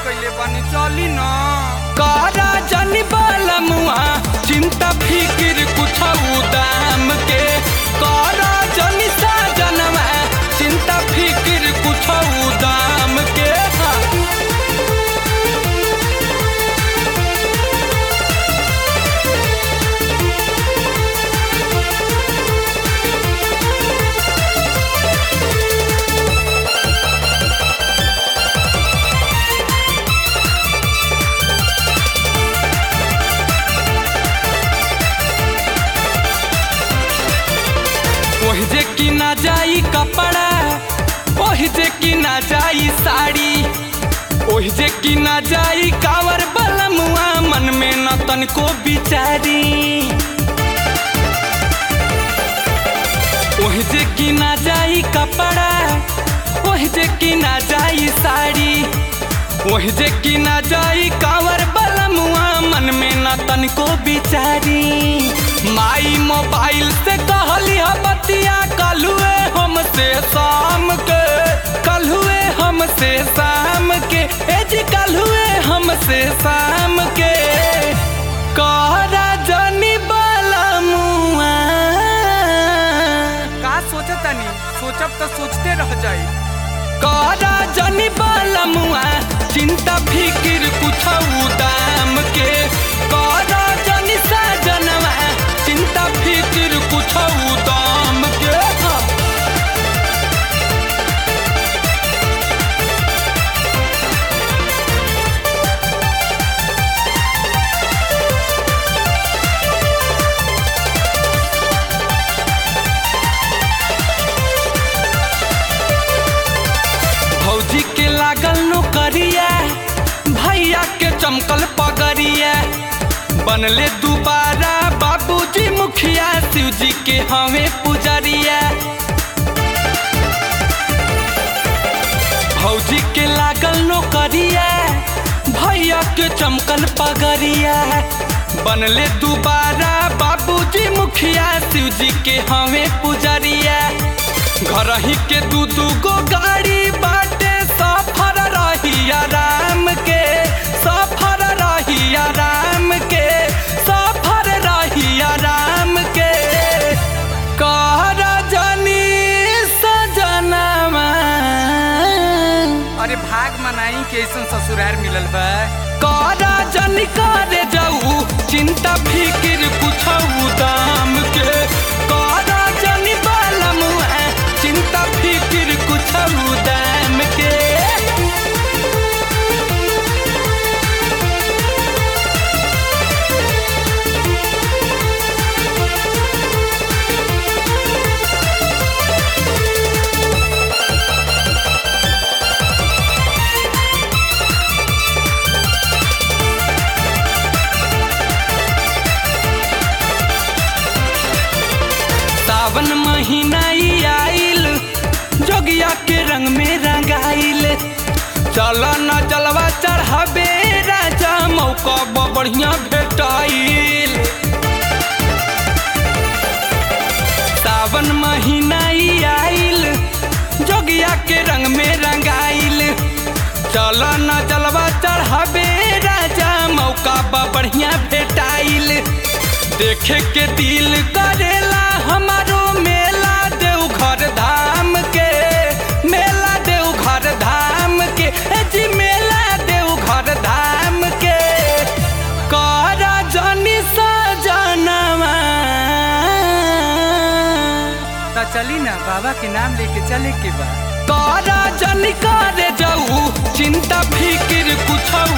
कइले बानी चली न कारा जनी बालमुआ चिंता फिकिर कुछ दाम के कारा जनी साजनवा चिंता फिकिर कुछ दाम के हाँ। ओहि जे कि ना जाई कपड़ा ओहि जे कि ना जाई साड़ी ओहि जे कि ना जाई कावर बलमुआ मन में न तनको बिचारी ओहि जे कि ना जाई कपड़ा ओहि जे कि ना जाई साड़ी ओहि जे कि ना जाई कावर बलमुआ मन में न तनको बिचारी माई मोबाइल से कहली ह बतिया कलुए हमसे शाम के कलुए हमसे शाम के ए जी कलुए हमसे शाम के कहरा जनी बलमुआ का सोचतानी सोचब त सोचते रह जाई कारा जनी बालमुआ चिंता फिकिर कुछ दाम के कारा जनी साजनवा चिंता फिकिर कुछ दाम के हाँ। भौजी के लागल नौकरिया भैया के चमकल पगड़िया बनले दोबारा बाबूजी मुखिया शिव जी के हमें पुजरिया भौजी के लागल नौकरिया भैया के चमकल पगड़िया बनले दोबारा बाबूजी मुखिया शिव जी के हमें पुजरिया घर ही के दू दू गो गाड़ी बाटे सफर रही आराम के सफर रही आराम के सफर रही आराम के कहर जनी सजनवा अरे भाग मनाई के ऐसन ससुरार मिलल बा कारा जन करे जाऊ चिंता फिकिर कुछ दाम के कारा जन बालम चिंता फिकिर कुछ दाम के सावन महीना ई आइल जोगिया के रंग में रंगाइल चल न जलवा चढ़ाबे राजा मौका ब बढ़िया भेटाइल सावन महीना ई आइल जोगिया के रंग में रंगाइल चल न जलवा चढ़ाबे राजा मौका बा बढ़िया भेटाइल देखे के दिल करेला हमारो मेला देवघर धाम के मेला देवघर धाम के ए जी मेला देवघर धाम के करा जनी सजनवा त चली ना बाबा के नाम लेके चले के बा कारा जन करे जाऊ चिंता फिकिर कुछ